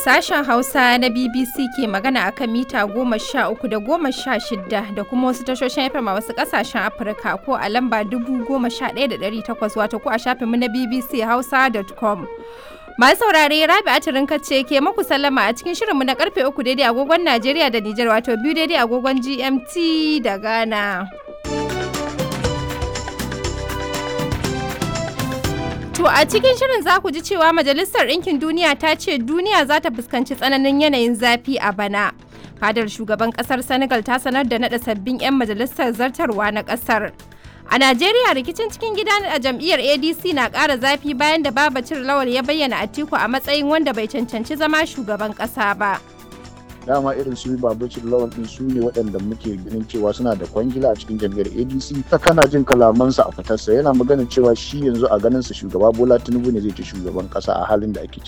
Sashen Hausa na BBC ke magana akan mita goma sha uku da goma sha shida da kuma wasu tashoshin FM a wasu kasashen Afirka ko a lamba dubu goma sha ɗaya da ɗari takwas wato ko a shafinmu na BBC Hausa.com. Masu saurare Rabi Atirin ce ke maku sallama a cikin shirinmu na karfe uku daidai agogon Najeriya da Nijar wato biyu daidai agogon GMT da Ghana. To a cikin shirin za ku ji cewa Majalisar Ɗinkin Duniya ta ce duniya za ta fuskanci tsananin yanayin zafi a bana. Fadar shugaban ƙasar Senegal ta sanar da naɗa sabbin 'yan majalisar zartarwa na ƙasar. A Najeriya rikicin cikin gida a jam'iyyar ADC na ƙara zafi bayan da Babacir Lawal ya bayyana Atiku a matsayin wanda bai cancanci zama shugaban ƙasa ba. dama irin su babacin lawan din su ne waɗanda muke ganin cewa suna da kwangila a cikin jam'iyyar adc ta kana jin kalamansa a fitarsa yana maganin cewa shi yanzu a ganin sa shugaba bola tinubu ne zai ci shugaban ƙasa a halin da ake ciki